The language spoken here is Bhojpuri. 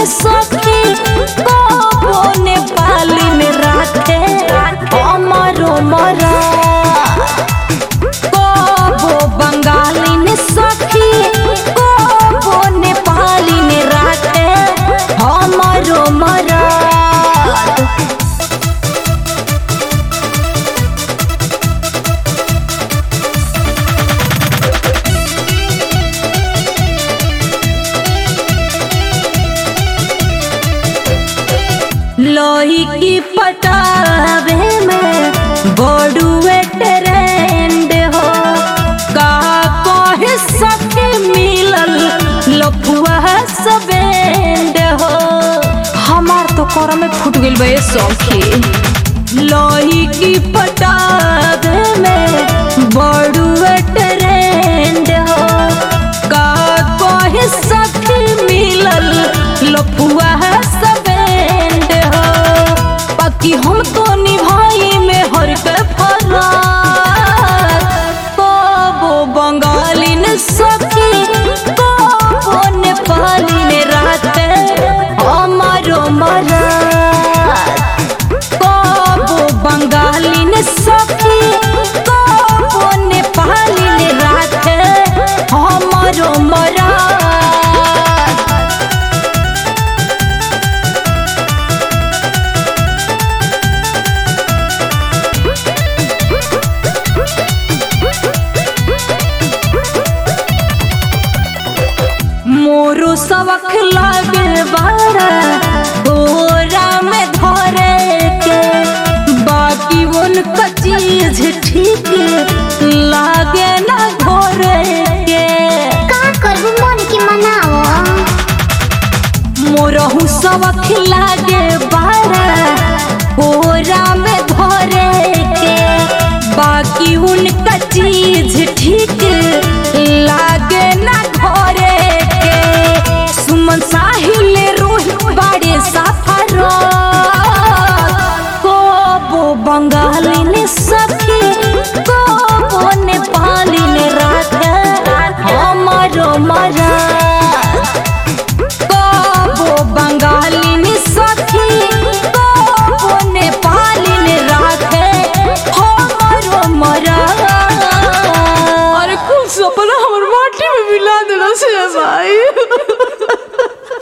सखी कबो नेपाली में राखे हमरो मरा कबो बंगाली में सखी कबो नेपाली में राखे हमरो मरा लोही की पटावे में बड़ुए ट्रेंड हो का कहे सखी मिलल लफुआ सबेंड हो हमार तो कर में फूट गइल बे सखी लोही की पटावे में बड़ुए ट्रेंड हो का कहे सखी मिलल लफुआ सबेंड हो बाकी हम तो निभाई में हर के फरार कबो बंगाली ने सखी कबो नेपाली ने राते हमारो मरा कबो बंगाली ने सखी कबो नेपाली ने राते हमारो मरा मोरो सबक लागे बारा तोरा में धरे के बाकी उनका चीज ठीक लागे ना घोरे के का करबू मन के मनाओ मोरहू सबक लागे बारा तोरा में धरे के बाकी उनका चीज ठीक लागे ना घोरे के सुमन साहिल रोही बाड़े सफर कोबो बंगाली ने सखी कोबो नेपाली ने राखे हमारो मरा कबो बंगाली में सखी कबो नेपाली में राखे हमरो मरा